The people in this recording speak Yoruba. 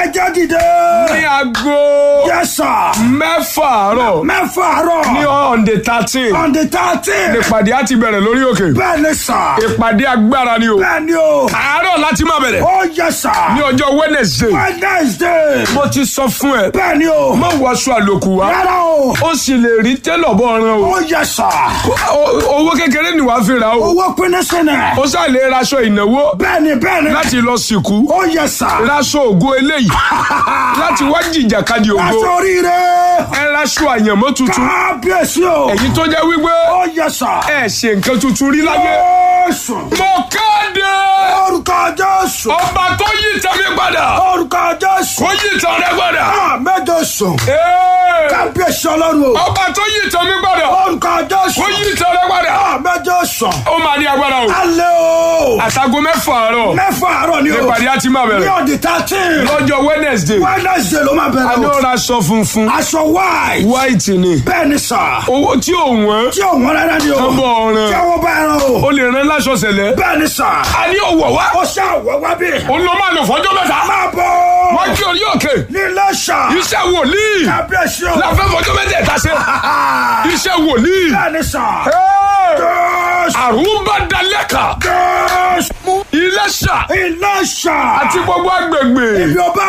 ẹjẹ́ dìde. ní aago Yes sir. mẹ́fà àárọ̀ Mẹ́fà àárọ̀. ní on the thirteen On the thirteen. ìpàdé á ti bẹ̀rẹ̀ lórí òkè Bẹ́ẹ̀ ni sà. ìpàdé agbára ni o Bẹ́ẹ̀ ni o. àárọ̀ láti máa bẹ̀rẹ̀ Ó yẹ sà. ní ọjọ́ Wednesday Wednesday. mo ti sọ fún ẹ Bẹ́ẹ̀ ni o. má wọṣọ àlòkù wá Rárá o. ó sì lè rí tẹ́lọ̀ bọ́ ọ̀ràn o Ó yẹ sà. O- owó kékeré ni wàá fi rà o Owó pinnu sínú. ó sá lè raṣọ ìnáwó Bẹ́ẹ̀ni bẹ́ẹ̀ni. láti lọ sìnkú Ó yẹ sà. raṣọ ògo eléyìí láti wá jìjàkadì ògo Aṣọ oríire. ẹ raṣọ àyànmọ́ tuntun Kábíyèsí o. èyí tó jẹ́ wípé Ó yẹ sà. ẹ ṣe nǹkan tuntun rí láyé Jésù. mo kéde Orúkọ Jésù. ọba tó yí tẹ̀mí padà Orúkọ Jésù. kó yí tẹ̀ rẹ padà Àmẹ́jọ sùn. Ee, Kábíyèsí ọlọ́run o. ọba tó yí tẹ̀mí padà Orúkọ Jésù. kó yí tẹ̀ rẹ padà Àmẹ́jọ sùn. ó máa ní agbára o Alẹ́ o. àtàgò mẹ́fà àárọ̀ Mẹ́fà àárọ̀ ni o. ìpàdé á ti máa Ní bẹ̀rẹ̀ ọ̀dì thirteen. lọ́jọ́ Wednesday Wednesday ló máa a bẹ̀rẹ̀ ní o. ó raṣọ funfun Aṣọ white. white ni Bẹ́ẹ̀ni sà. owó tí ò wọ́n Tí òun rárá ni o. tọ́bọ̀ Tí ọ̀ràn àwọn bá ẹran o. ó lè rán láṣọ sẹ̀lẹ̀ Bẹ́ẹ̀ni sà. a ní òwò wá Ó ṣàwọ̀ wá bí. òun ló máa lò fọ́jọ́ mẹ́ta Máa bọ̀. wọ́n kí orí òkè Ní Iléṣà. iṣẹ́ wòlíì Kábíyèsí o. láfẹ́ fọ́jọ́ mẹ́tẹ̀ẹ̀ta ṣe iṣẹ́ wòlíì Bẹ́ẹ̀ni sà. Hey! Jésù. àrùbá dalẹ́kà Jésù. Iléṣà Iléṣà. àti gbogbo agbègbè Ibi ọba